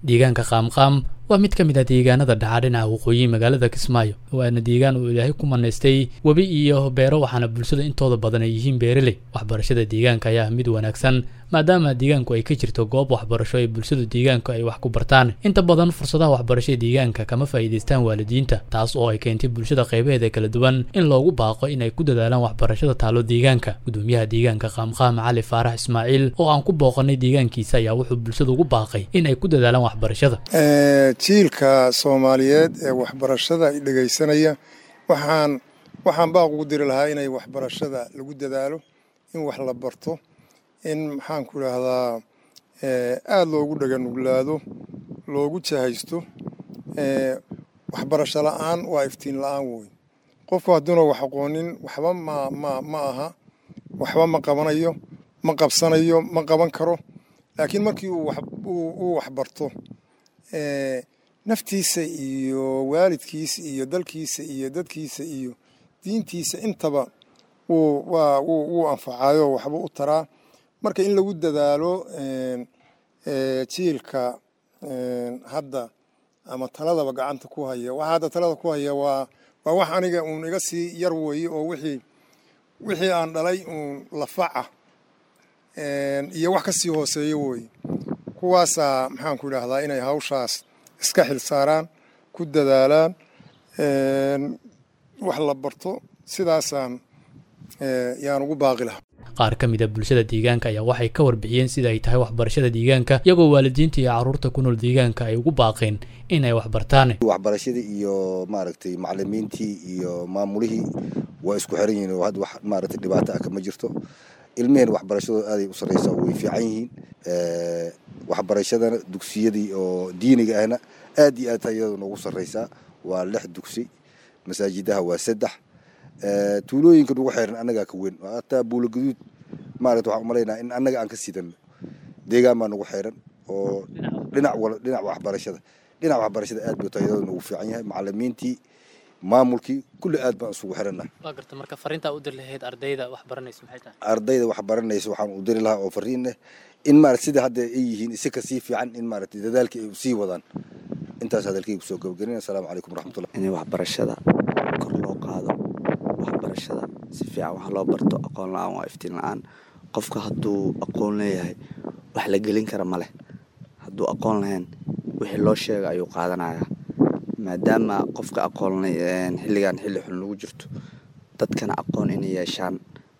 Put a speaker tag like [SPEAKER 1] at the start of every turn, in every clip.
[SPEAKER 1] deegaanka qaamqaam waa mid ka mid ah deegaanada dhaca dhinaca waqooyi magaalada kismaayo waana deegaan uu ilaahay ku manaystay webi iyo beero waxaana bulshada intooda badan ay yihiin beereley waxbarashada deegaanka ayaa mid wanaagsan maadaama deegaanku ay ka jirto goob waxbarasho ee bulshadu deegaanku ay wax ku bartaan inta badan fursadaha waxbarashada deegaanka kama faa'iidaystaan waalidiinta taas oo ay keentay bulshada qaybaheeda kala duwan in loogu baaqo inay ku dadaalaan waxbarashada taalo deegaanka gudoomiyaha deegaanka qaamqaam cali faarax ismaaciil oo aan ku booqanay deegaankiisa ayaa wuxuu bulshada ugu baaqay in ay ku dadaalaan waxbarashada
[SPEAKER 2] jiilka soomaaliyeed ee waxbarashada dhegaysanaya waxaan waxaan baaq ugu diri lahaa inay waxbarashada lagu dadaalo in wax la barto in maxaan ku idhaahdaa aada loogu dhaganuglaado loogu jahaysto waxbarasho la-aan waa iftiin la-aan wey qofku hadduuna wax aqoonin waxba ma ma ma aha waxba ma qabanayo ma qabsanayo ma qaban karo laakiin markii uu waxbarto naftiisa iyo waalidkiisa iyo dalkiisa iyo dadkiisa iyo diintiisa intaba wuu anfacayo waxba u taraa marka in lagu dadaalo jiilka hadda ama taladaba gacanta ku haya waxa hadda talada ku haya waa waa wax aniga uun iga sii yar weeye oo wixii wixii aan dhalay uun lafaca iyo wax ka sii hooseeyo weye kuwaasaa maxaan ku idhaahdaa inay hawshaas iska xil saaraan ku dadaalaan wax la barto sidaasaan yaan ugu baaqi lahaa
[SPEAKER 1] qaar ka mid a bulshada deegaanka ayaa waxay ka warbixiyeen sida ay tahay waxbarashada deegaanka iyagoo waalidiinta iyo caruurta ku nool deegaanka ay ugu baaqeen inay wax bartaan
[SPEAKER 3] waxbarashadii iyo maaragtay macalimiintii iyo maamulihii waa isku xiran yihiin oo hadda wax maaragtay dhibaato ah kama jirto ilmeheen waxbarashadooda aaday u sarreysaa way fiican yihiin waxbarashadana dugsiyadii oo diiniga ahna aad iyo aad tayada noogu sarreysaa waa lix dugsi masaajidaha waa saddex tuulooyinka nagu xeeran annagaa ka weyn hataa buulo gaduud maarata waxaan umalaynaa in annaga aan ka siidano deegaan baa nagu xeeran oo dhinac wala dhinac waxbarashada dhinac waxbarashada aad buu tayadooda noogu fiican yahay macalimiintii maamulkii kulli aad baan isugu xirannaha
[SPEAKER 1] waa garta marka fariintaa u diri lahayd ardayda wax baranaysa maxay tahay
[SPEAKER 3] ardayda wax baranaysa waxaan u diri lahaa oo fariin leh in maarata sida hadda ay yihiin isi kasii fiican in maarata dadaalka ay sii wadaan intaas hadalkayga kusoo gabagarin assalaamu calaykum waraxmatullah
[SPEAKER 4] in waxbarashada kor loo qaado waxbarashada si fiican wax loo barto aqoon la-aan waa iftiin la-aan qofka hadduu aqoon leeyahay wax la gelin kara ma leh hadduu aqoon lahayn wixii loo sheega ayuu qaadanayaa maadaama qofka aqoon xilligan xilli xun lagu jirto dadkana aqoon inay yeeshaan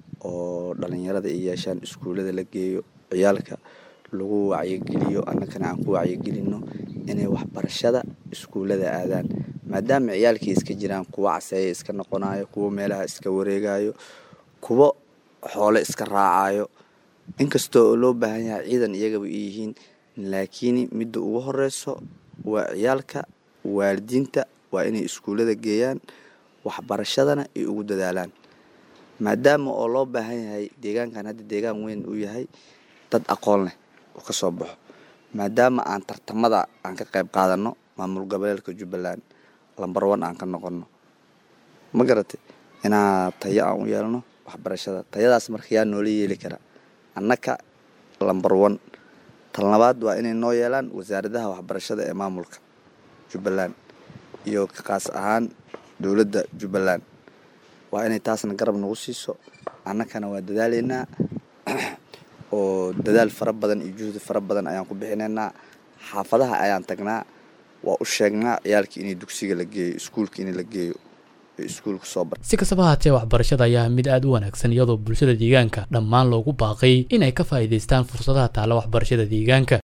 [SPEAKER 4] oo dhalinyarada ay yeeshaan iskuullada la geeyo ciyaalka lagu wacyigeliyo annagana aan ku wacyigelino inay waxbarashada iskuullada aadaan maadaama ciyaalkii iska jiraan kuwo caseeya iska noqonayo kuwo meelaha iska wareegayo kuwo xoole iska raacayo inkastoo oo loo baahan yahay ciidan iyagaba ay yihiin laakiin midda ugu horeyso waa ciyaalka waalidiinta waa inay iskuullada geeyaan waxbarashadana ay ugu dadaalaan maadaama oo loo baahan yahay deegaankan hadda deegaan weyn uu yahay dad aqoon leh oo ka soo baxo maadaama aan tartamada aan ka qayb qaadano maamul goboleedka jubbaland lambar one aan ka noqono ma garatay inaa tayo aan u yeelno waxbarashada tayadaas marka yaa noola yeeli kara annaka lambar one tal labaad waa inay noo yeelaan wasaaradaha waxbarashada ee maamulka jubbaland iyo kaas ahaan dowladda jubbaland waa inay taasna garab nagu siiso annakana waa dadaaleynaa oo dadaal fara badan iyo juhdi fara badan ayaan ku bixinaynaa xaafadaha ayaan tagnaa waa u sheegnaa ciyaalkii inay dugsiga la geeyo iskuulka in la geeyo iskuulka soo bar
[SPEAKER 1] si kastaba haatee waxbarashada ayaa mid aad u wanaagsan iyadoo bulshada deegaanka dhammaan loogu baaqay inay ka faa'iidaystaan fursadaha taalla waxbarashada deegaanka